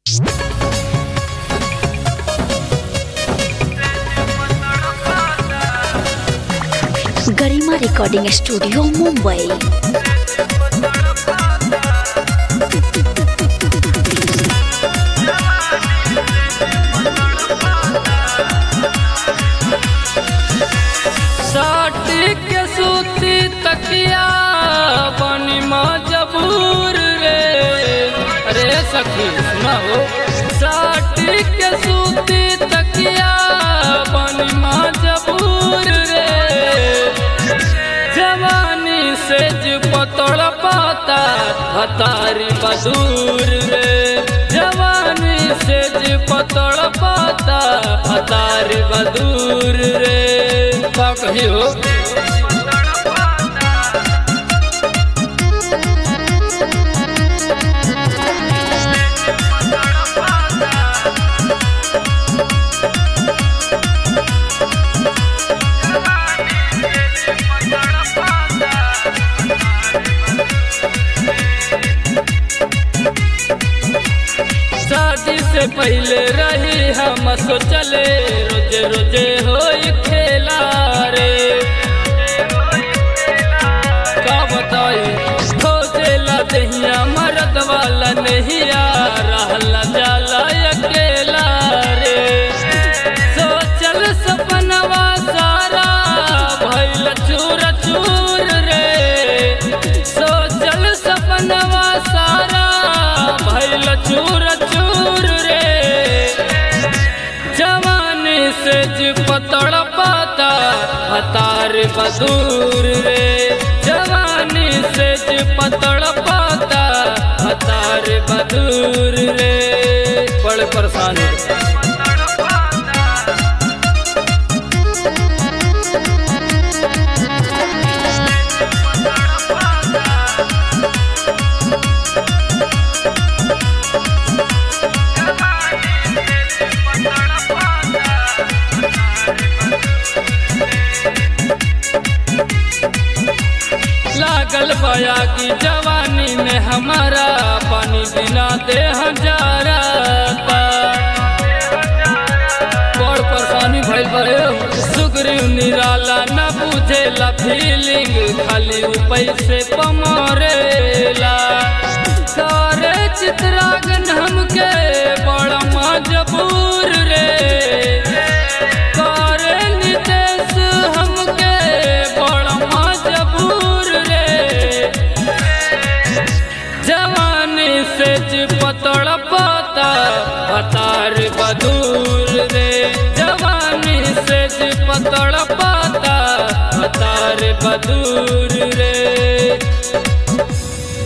गरिमा recording studio Mumbai साटी के सूती तकिया बनी मजबूर रे अरे सखी सुनाओ साटी के सूती तकिया बनी मजबूर रे जवानी से ज पतड़ पाता हतारी बदूर रे जवानी से ज पतड़ पाता हतारी बदूर रे का कही हो शादी से पहले रही हम सोचले रोजे रोजे हो खेला रे का बताई खोजेला दहिया मरद वाला नहीं आ रहला जाला अकेला रे सोचल सपनवा सारा भइल चूर चूर रे सोचल सपनवा सारा भइल चूर चूर रे जवानी से ज पतड़ पाता हतार बदूर रे जवानी से ज पतड़ पाता हतार बदूर रे बड़े परेशान हो लागल बया की जवानी में हमारा पानी बिना दे हजारा बड़ परेशानी भइल बड़े सुग्रीव निराला न बुझेला फीलिंग खाली उ पैसे पमरेला सारे चित्रागन हमके बड़ा मजबूर रे करे नितेश हमके बड़ा मजबूर रे जवानी से ज पतड़ पाता हतार बदूर रे जवानी से ज पतड़ पाता हतार बदूर रे